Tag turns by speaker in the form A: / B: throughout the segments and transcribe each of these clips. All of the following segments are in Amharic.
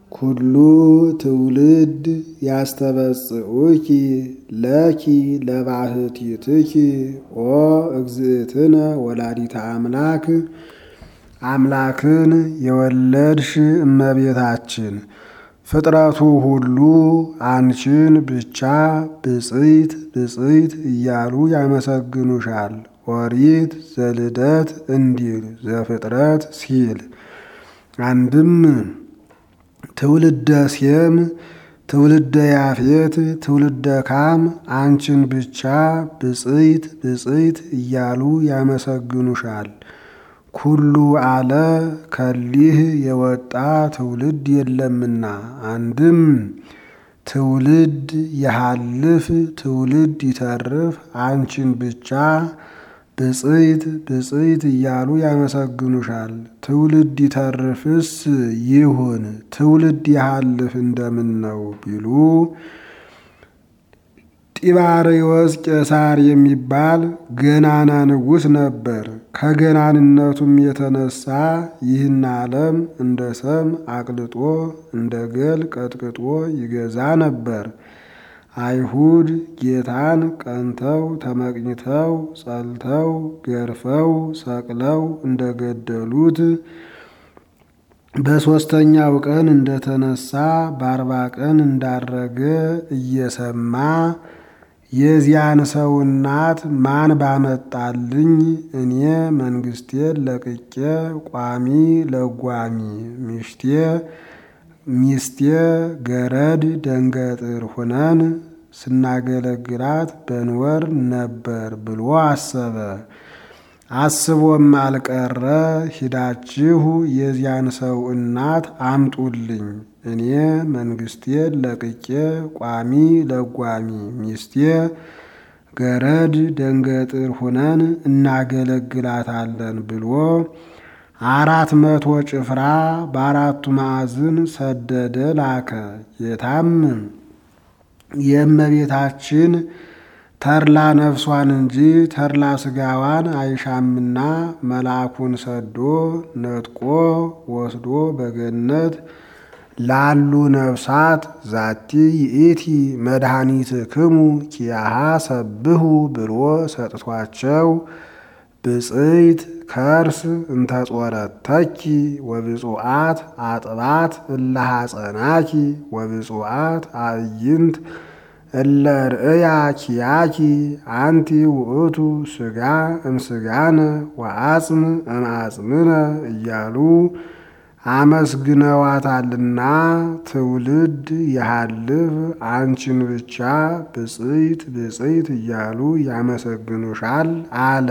A: ኩሉ ትውልድ ያስተበጽኡኪ ለኪ ለባህቲትኪ ኦ እግዝእትነ ወላዲተ አምላክ አምላክን የወለድሽ እመቤታችን ፍጥረቱ ሁሉ አንቺን ብቻ ብፅዕት ብፅዕት እያሉ ያመሰግኑሻል። ኦሪት ዘልደት እንዲል ዘፍጥረት ሲል አንድም ትውልደ ሴም ትውልደ ያፌት ትውልደ ካም አንቺን ብቻ ብፅዕት ብፅዕት እያሉ ያመሰግኑሻል። ኩሉ አለ ከሊህ የወጣ ትውልድ የለምና። አንድም ትውልድ የሃልፍ ትውልድ ይተርፍ አንቺን ብቻ ብፅዕት ብፅዕት እያሉ ያመሰግኑሻል። ትውልድ ይተርፍስ ይሁን ትውልድ የሃልፍ እንደምን ነው ቢሉ ጢባርዮስ ቄሳር የሚባል ገናና ንጉሥ ነበር። ከገናንነቱም የተነሳ ይህን ዓለም እንደ ሰም አቅልጦ እንደ ገል ቀጥቅጦ ይገዛ ነበር። አይሁድ ጌታን ቀንተው ተመቅኝተው ጸልተው ገርፈው ሰቅለው እንደገደሉት በሦስተኛው ቀን እንደተነሳ በአርባ ቀን እንዳረገ እየሰማ የዚያን ሰው እናት ማን ባመጣልኝ እኔ መንግስቴን ለቅቄ ቋሚ ለጓሚ ሚሽቴ ሚስቴ ገረድ ደንገጥር ሁነን ስናገለግላት በንወር ነበር ብሎ አሰበ። አስቦም አልቀረ ሂዳችሁ የዚያን ሰው እናት አምጡልኝ እኔ መንግስቴን ለቅቄ ቋሚ ለጓሚ ሚስቴ ገረድ ደንገጥር ሁነን እናገለግላታለን ብሎ አራት መቶ ጭፍራ በአራቱ ማዕዝን ሰደደ ላከ። ጌታም የእመቤታችን ተርላ ነፍሷን እንጂ ተርላ ስጋዋን አይሻምና መልአኩን ሰዶ ነጥቆ ወስዶ በገነት ላሉ ነፍሳት ዛቲ ይእቲ መድኃኒትክሙ ኪያሃ ሰብሁ ብሎ ሰጥቷቸው ብፅዕት ከርስ እንተጾረተኪ ወብፁዓት አጥባት እለሐፀናኪ ወብፁዓት አዕይንት እለ ርእያ ኪያኪ አንቲ ውእቱ ስጋ እምስጋነ ወአጽም እምአጽምነ እያሉ አመስግነዋታልና ትውልድ የሃልፍ አንቺን ብቻ ብፅዕት ብፅዕት እያሉ ያመሰግኑሻል አለ።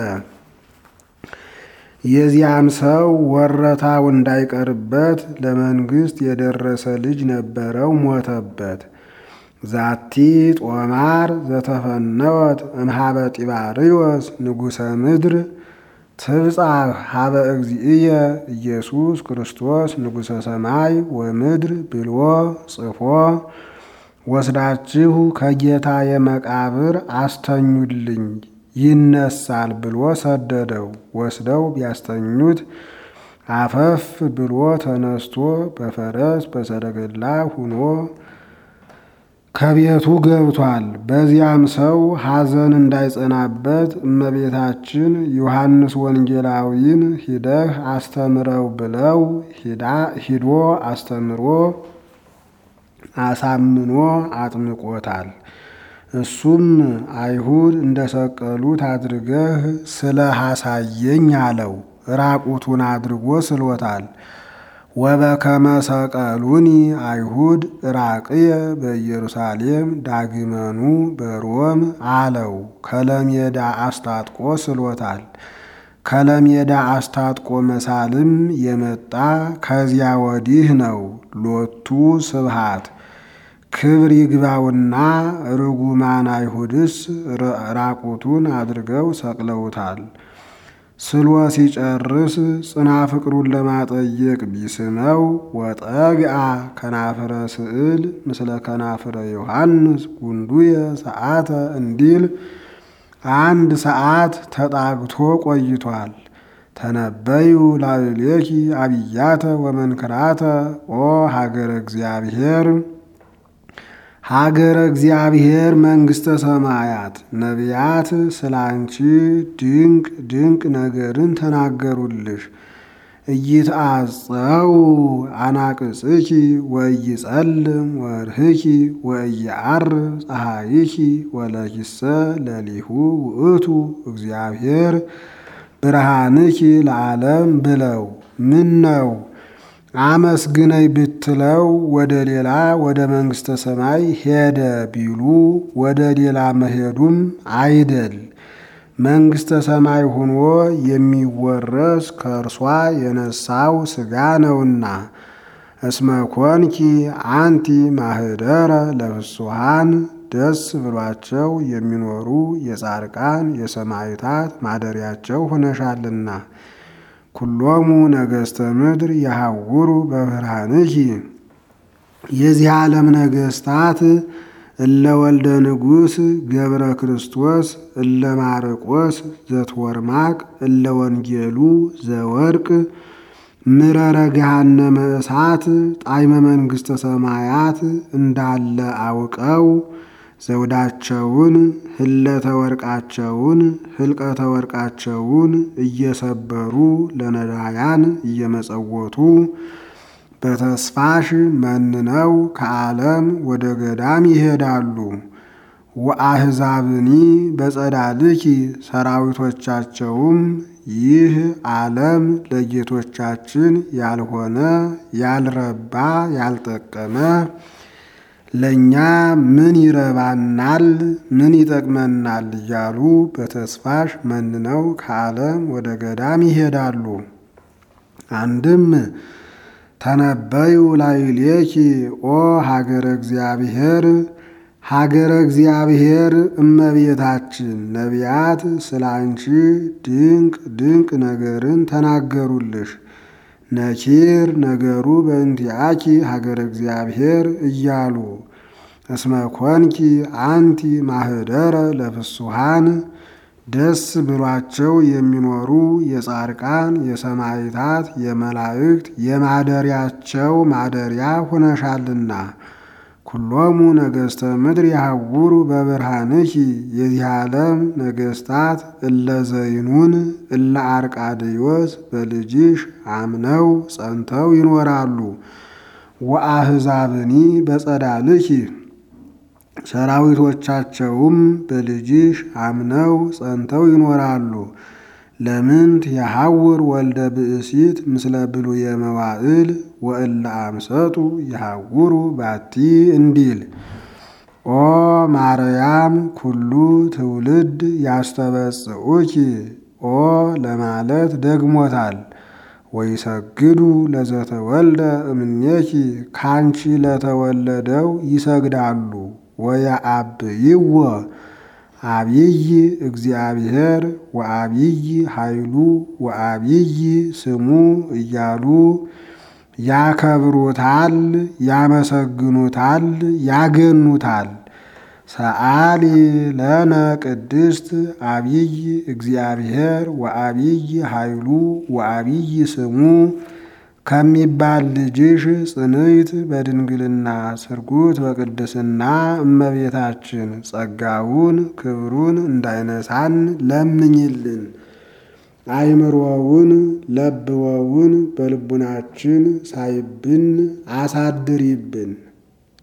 A: የዚያም ሰው ወረታው እንዳይቀርበት ለመንግስት የደረሰ ልጅ ነበረው፣ ሞተበት። ዛቲ ጦማር ዘተፈነወት እምሃበ ጢባርዮስ ንጉሠ ምድር ትብጻሕ ሀበ እግዚእየ ኢየሱስ ክርስቶስ ንጉሠ ሰማይ ወምድር ብሎ ጽፎ ወስዳችሁ ከጌታ የመቃብር አስተኙልኝ ይነሳል ብሎ ሰደደው። ወስደው ቢያስተኙት አፈፍ ብሎ ተነስቶ በፈረስ በሰረገላ ሁኖ ከቤቱ ገብቷል። በዚያም ሰው ሐዘን እንዳይጸናበት እመቤታችን ዮሐንስ ወንጌላዊን ሂደህ አስተምረው ብለው ሂዶ አስተምሮ አሳምኖ አጥምቆታል። እሱም አይሁድ እንደሰቀሉት አድርገህ ስለ ሐሳየኝ አለው። ራቁቱን አድርጎ ስሎታል። ወበከመ ሰቀሉኒ አይሁድ ራቅየ በኢየሩሳሌም ዳግመኑ በሮም አለው። ከለሜዳ አስታጥቆ ስሎታል። ከለሜዳ አስታጥቆ መሳልም የመጣ ከዚያ ወዲህ ነው። ሎቱ ስብሃት ክብር ይግባውና ርጉማን አይሁድስ ራቁቱን አድርገው ሰቅለውታል። ስሎ ሲጨርስ ጽና ፍቅሩን ለማጠየቅ ቢስመው ወጠግአ ከናፍረ ስዕል ምስለ ከናፍረ ዮሐንስ ጉንዱየ ሰዓተ እንዲል አንድ ሰዓት ተጣግቶ ቆይቷል። ተነበዩ ላዕሌኪ አብያተ ወመንክራተ ኦ ሀገረ እግዚአብሔር ሀገረ እግዚአብሔር መንግሥተ ሰማያት ነቢያት ስለ አንቺ ድንቅ ድንቅ ነገርን ተናገሩልሽ። እይትአጸው አናቅጽኪ ወኢይጸልም ወርህኪ ወኢየዐርብ ፀሐይኪ ወለኪሰ ለሊሁ ውእቱ እግዚአብሔር ብርሃንኪ ለዓለም ብለው ምን ነው አመስግነኝ ብትለው ወደ ሌላ ወደ መንግሥተ ሰማይ ሄደ ቢሉ ወደ ሌላ መሄዱም አይደል መንግሥተ ሰማይ ሆኖ የሚወረስ ከእርሷ የነሳው ሥጋ ነውና። እስመ ኮንኪ አንቲ ማህደረ ለፍሱሃን ደስ ብሏቸው የሚኖሩ የጻድቃን የሰማዕታት ማደሪያቸው ሆነሻልና። ኩሎሙ ነገሥተ ምድር የሐውሩ በብርሃንኪ የዚህ ዓለም ነገሥታት እለ ወልደ ንጉሥ ገብረ ክርስቶስ እለ ማርቆስ ዘትወርማቅ እለ ወንጌሉ ዘወርቅ ምረረ ገሃነመ እሳት ጣዕመ መንግሥተ ሰማያት እንዳለ አውቀው ዘውዳቸውን ህለተ ወርቃቸውን ህልቀተ ወርቃቸውን እየሰበሩ ለነዳያን እየመጸወቱ በተስፋሽ መንነው ከዓለም ወደ ገዳም ይሄዳሉ። ወአሕዛብኒ በጸዳልኪ ሰራዊቶቻቸውም ይህ ዓለም ለጌቶቻችን ያልሆነ ያልረባ ያልጠቀመ ለእኛ ምን ይረባናል? ምን ይጠቅመናል? እያሉ በተስፋሽ መንነው ከዓለም ወደ ገዳም ይሄዳሉ። አንድም ተነበዩ ላዕሌኪ ኦ ሀገረ እግዚአብሔር ሀገረ እግዚአብሔር እመቤታችን ነቢያት ስለ አንቺ ድንቅ ድንቅ ነገርን ተናገሩልሽ። ነኪር ነገሩ በእንቲአኪ ሀገረ እግዚአብሔር እያሉ እስመ ኮንኪ አንቲ ማህደረ ለፍሱሃን ደስ ብሏቸው የሚኖሩ የጻድቃን የሰማዕታት የመላእክት የማደሪያቸው ማደሪያ ሆነሻልና። ኩሎሙ ነገሥተ ምድር የሐውሩ በብርሃንኪ የዚህ ዓለም ነገሥታት እለ ዘይኑን እለ አርቃድዮስ በልጅሽ አምነው ጸንተው ይኖራሉ። ወአሕዛብኒ በጸዳልኪ ሰራዊቶቻቸውም በልጅሽ አምነው ጸንተው ይኖራሉ። ለምንት የሐውር ወልደ ብእሲት ምስለ ብሉየ መዋዕል ወእለ አምሰጡ የሐውሩ ባቲ እንዲል ኦ ማርያም ኩሉ ትውልድ ያስተበጽኡኪ ኦ ለማለት ደግሞታል። ወይሰግዱ ለዘተወልደ እምኔኪ ካንቺ ለተወለደው ይሰግዳሉ። ወየአብይዎ አብይ እግዚአብሔር ወአብይ ኃይሉ ወአብይ ስሙ እያሉ ያከብሩታል፣ ያመሰግኑታል፣ ያገኑታል። ሰአሊ ለነ ቅድስት አብይ እግዚአብሔር ወአብይ ኃይሉ ወአብይ ስሙ ከሚባል ልጅሽ ጽንዕት በድንግልና ስርጉት በቅድስና እመቤታችን ጸጋውን ክብሩን እንዳይነሳን ለምኝልን። አይምሮውን ለብወውን በልቡናችን ሳይብን አሳድሪብን።